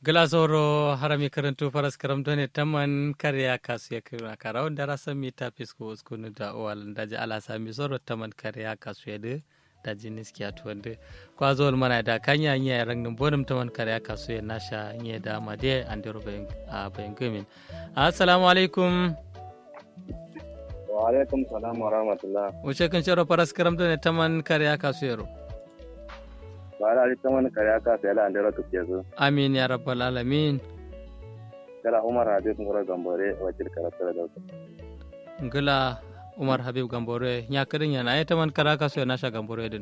Glasoro harami karantu faras karamtone taman karya kasu ya kira kara wanda rasa mi ta fisko uskunu da owal daji ala sami soro taman karya kasu ya de daji niski atu wanda kwa zuwal mana da kanya nye rangin bonum taman karya kasu ya nasha nye da made andero a bayan gumin assalamu alaikum wa alaikum salam wa rahmatullah wuce kan shiro faras karamtone taman karya kasu ya ro bara ali taman kare aka sai la andero to kezo amin ya rabbal alamin kala umar habib ngoro gambore wajil karatar da ngala umar habib gambore nya kadin yana ay taman karaka so na sha gambore din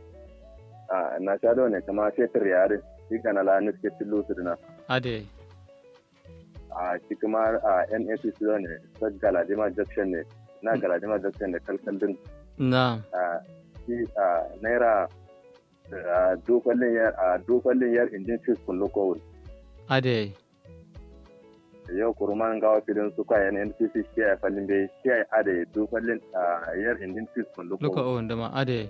a na sha do ne kama sai tiriyare shi kana la niske tilu sudina ade a shi kuma a NAC su ne ta galadima junction ne na galadima junction ne kalkal din na a shi a naira a dokwallin yar a dokwallin yar injin fis kun lokowul ade yau kurman gawa filin su kwayan NPC shi ya fallin bai shi ya ade dokwallin a yar injin fis kun luka lokowul o ndama ade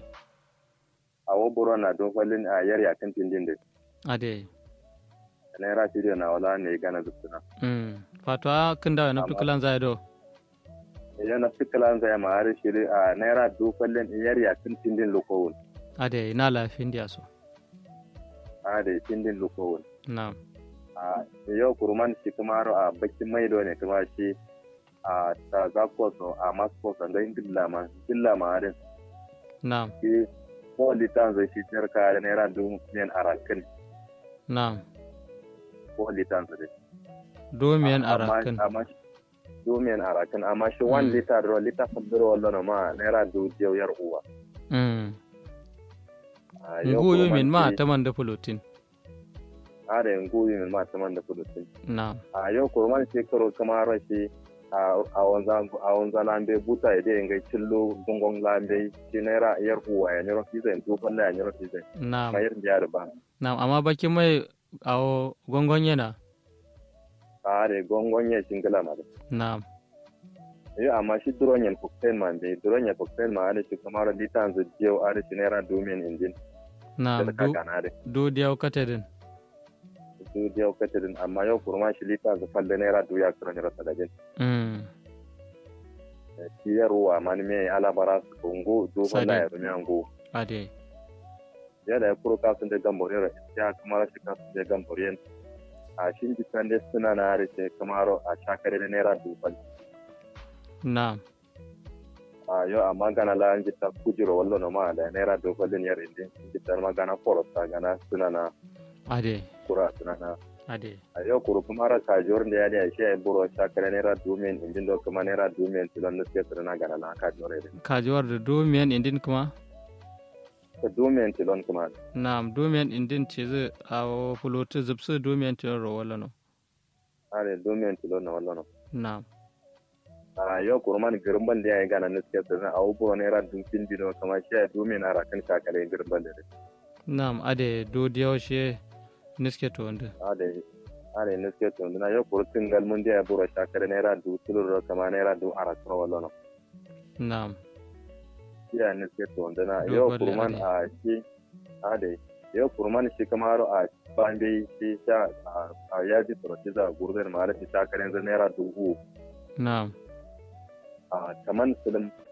a woburo na dokwallin a yar yakin tindin da ade naira studio na wala ne gana zubtuna mm fatwa kinda na Amma- tukulan zai do idan na fikalan zai ma har shiri a naira dokwallin yar yakin tindin lokowul ade ina lafin dia so a da tindin lokowul na a yau kurman shi kuma har a bakin maido ne kuma shi a ta zakoso a maskoso ga indilla ma indilla ma harin na shi ko litan zai shi jar kaya naira dubu miliyan arakin na ko litan zai domiyan Amma- arakin amma shi- dubu miliyan arakin amma shi one Mm. liter ro liter fadiro wallo ma naira dubu jiyau yar uwa mm A yau nguyu kurman min ma shi- taman da pulutin a da nguyu min ma taman da kudusin na a yau kurman shi karo kuma rashi a wanzan a wanzan lambe buta ya dai ngai cillo gongon lambe shi naira yar uwa ya nyoro fizai to kalla ya nyoro fizai na ma yar biya da ba na amma bakin mai awo gongon yana a da gongon ya shingila ma da na yi amma shi duron yan cocktail man bai duron yan cocktail ma da shi kamar litan zu jiyo a da shi naira domin injin na da do kaka na da do diyaw katedin su jiyo katirin amma yau kurma shi litan zu falle naira duya kira naira sadajin mm shi yar uwa ma ni me alabara su kongo do Sadin. wala ya rumi ango ade ya da ya kuro kasun da gambore ya kamar shi kasun da gambore a shi jikan da suna na da shi kamar a shakare da naira duban na a yau amma gana la an jita kujiro wallo no ma da naira duban yar indin jitar ma gana forosta gana suna na ade kura suna na ade a yau kuro kuma ara kajor da ya da shi ya buro shakare naira dumen indin do kuma naira dumen tilon da suke suna na gana la kajor da kajuwar da domiyan indin kuma ta dumen tilon kuma Naam, domiyan indin ce zai a fulotu zubsu domiyan tilon rawala no. are dumen tilon na wallo no Naam, a yau kurman girban da ya yi gana niske sirrin a uburo naira dukin dino kama shi ya dumen ara kan kakare girban da naam, ade do diyaw she niske to wanda. ade ade niske to na yau kurtin galmun da ya buro shakare naira du tulur kama naira du ara kan wallo no Naam, shi ya niske to na Do yau balle kurman a shi ade yau kurman shi kamar a bambe shi sha a yaji tsoroci za a gurbin ma da shi shakare zai naira dubu naam, a kaman silim